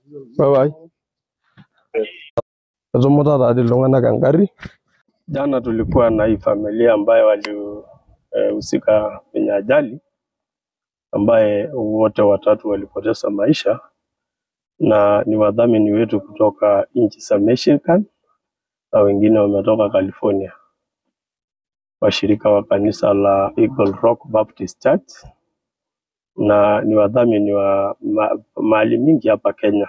Bye bye. Etomoto taadi iltung'anak engari. Jana tulikuwa na hii familia ambayo walihusika kwenye ajali ambaye wote watatu walipoteza maisha na ni wadhamini wetu kutoka nchi za Michigan na wengine wametoka California, washirika wa kanisa la Eagle Rock Baptist Church na ni wadhamini wa ma, mahali mingi hapa Kenya.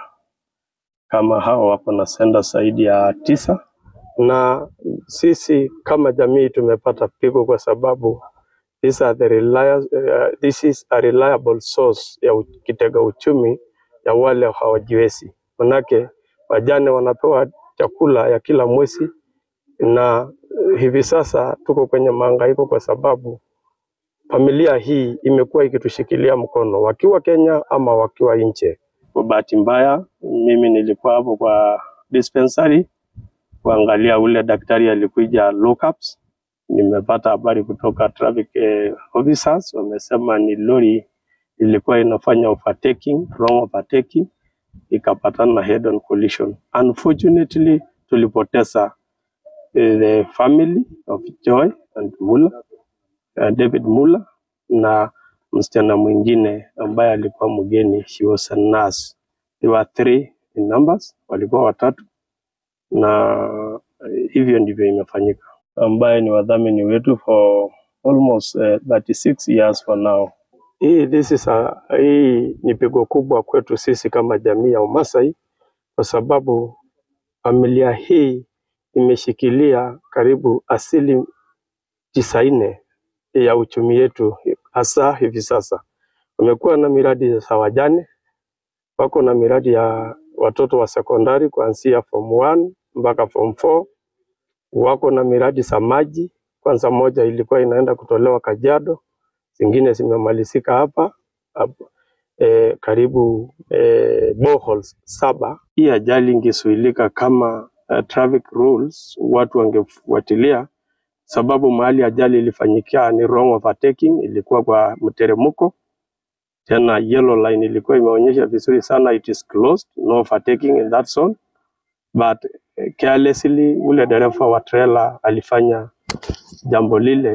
Kama hao wako na senda zaidi ya tisa, na sisi kama jamii tumepata pigo kwa sababu these are the reliable, uh, this is a reliable source ya u- kitega uchumi ya wale hawajiwezi. Manake wajane wanapewa chakula ya kila mwezi, na eh, hivi sasa tuko kwenye mahangaiko kwa sababu familia hii imekuwa ikitushikilia mkono wakiwa Kenya ama wakiwa nje. Kwa bahati mbaya, mimi nilikuwa hapo kwa dispensary kuangalia ule daktari alikuja lookups. Nimepata habari kutoka traffic eh, officers wamesema ni lori ilikuwa inafanya overtaking, wrong overtaking ikapatana na head on collision. Unfortunately, tulipoteza eh, the family of Joy and Muller, uh, David Muller na msichana mwingine ambaye alikuwa mgeni, she was a nurse. They were three in numbers, walikuwa watatu na eh, hivyo ndivyo imefanyika, ambaye ni wadhamini wetu for almost uh, 36 years for now. Hii, this is a, hii ni pigo kubwa kwetu sisi kama jamii ya Umasai kwa sababu familia hii imeshikilia karibu asili tisaini ya uchumi yetu hasa hivi sasa. Wamekuwa na miradi za wajane, wako na miradi ya watoto wa sekondari kuanzia form 1 mpaka form 4 wako na miradi za maji. Kwanza moja ilikuwa inaenda kutolewa Kajiado, zingine zimemalizika hapa hapa e, karibu e, boreholes saba. Hii ajali ingezuilika kama uh, traffic rules watu wangefuatilia, sababu mahali ajali ilifanyikia ni wrong overtaking, ilikuwa kwa mteremko tena yellow line ilikuwa imeonyesha vizuri sana it is closed, no overtaking in that zone but eh, carelessly ule dereva wa trailer alifanya jambo lile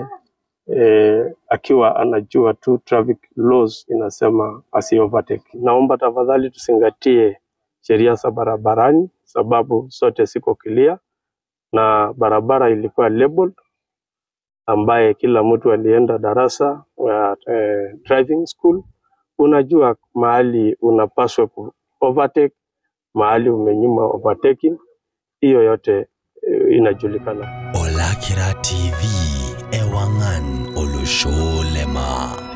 eh, akiwa anajua tu traffic laws inasema asi overtake. Naomba tafadhali tuzingatie sheria za barabarani, sababu zote ziko clear na barabara ilikuwa labeled, ambaye kila mtu alienda darasa ya eh, driving school, unajua mahali unapaswa ku overtake, mahali umenyima overtaking, hiyo yote eh, inajulikana. Olakira TV Ewangan Olusholema.